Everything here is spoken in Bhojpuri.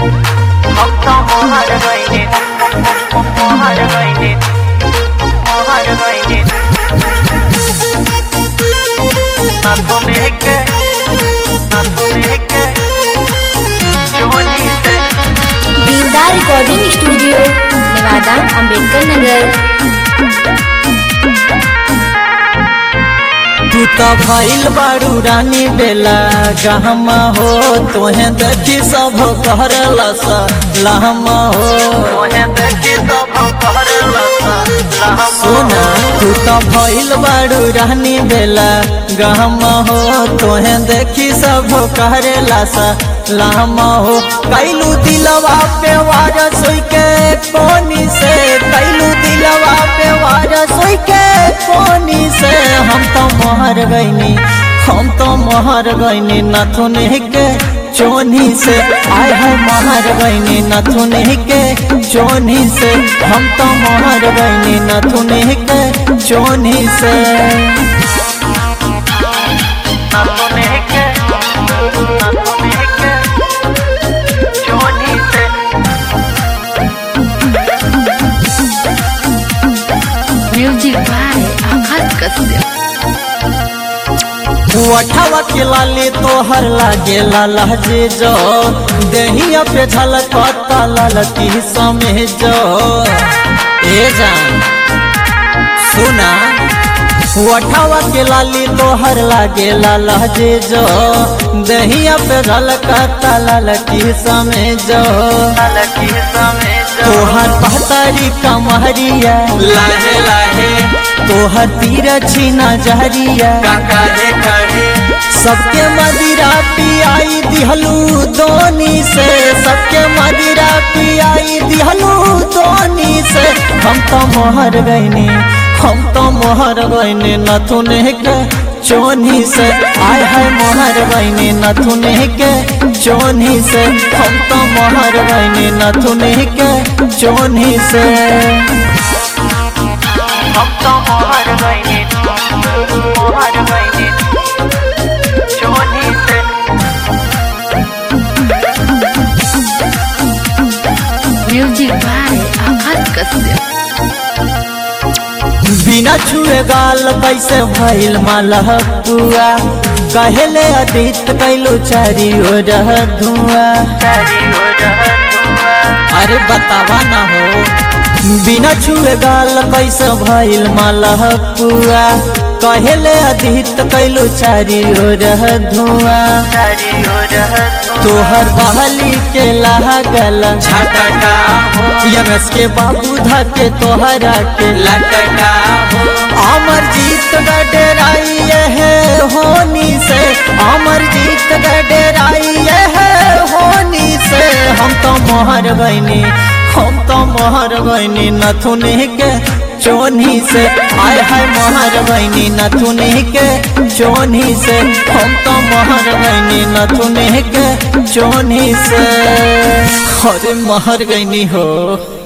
हम तो मोहर गईले मोहर गईले मोहर गईले ना सुने के ना सुने के जोनी से दीनदार रिकॉर्डिंग स्टूडियो नेवादा अंबेडकर नगर तू तो भइल बारू रानी बेला गहमा हो तोहे देखी सब कहरला सा लहमा हो तोहे देखी सब कहरला सा लहमा सुना तू तो भइल बारू रानी बेला गहमा हो तोहे देखी सब कहरेला सा लहमा हो कैलू दिलवा पे वार सोई के कोनी से कैलू दिलवा पे वार सोई के कोनी से हम तो मोहर गईनी हम तो मोहर गईनी नथुन के चोनी से आय है मोहर गईनी नथुन के चोनी से हम तो मोहर गईनी नथुन के चोनी से ना सुने के ना सुने के जोनी से म्यूजिक बाय आकाश कश्यप अठावा के लाली तोहर लागे लाला जे जो दहिया पे झलकता ललकी समे जो ए जान सुना अठावा के लाली तोहर लागे लाला जे जो दहिया पे झलकता ललकी समे जो लकी समय जो तोहर पहतारी कमहरिया लाहे लाहे तोहर तीर छीना जहरिया काहे काहे सबके मदिरा पियाई दिहलू दोनी से सबके मदिरा पियाई दिहलू दोनी से हम तो मोहर गईनी हम तो मोहर गईनी नथुन के चोनी से आय है मोहर गईनी नथुन के चोनी से हम तो मोहर गईनी नथुन के चोनी से हम तो मोहर गईले मोहर गईले जोनी से म्यूजिक बाय आकाश कश्यप बिना छुए गाल कैसे भइल मालह पुआ कहेले अतीत कैलो चारी ओर धुआ सारी हो रहनुआ अरे बतावा ना हो बिना छुए गाल कैसे भइल मालह पुआ कहेले अतीत कैलो चारी ओर धुआ सारी हो रहनुआ तोहर बहली के लागल झटका हो यमस के बाबू धके तोहरा के लटका हो अमर जीत गडराई है होनी से अमर जीत गडराई है होनी से हम तो मोहर गईनी हम तो मोहर गईनी नथुन के चोनी से आय है मोहर गईनी नथुन के चोनी से हम तो मोहर गईनी नथुन के चोनी से अरे मोहर गईनी हो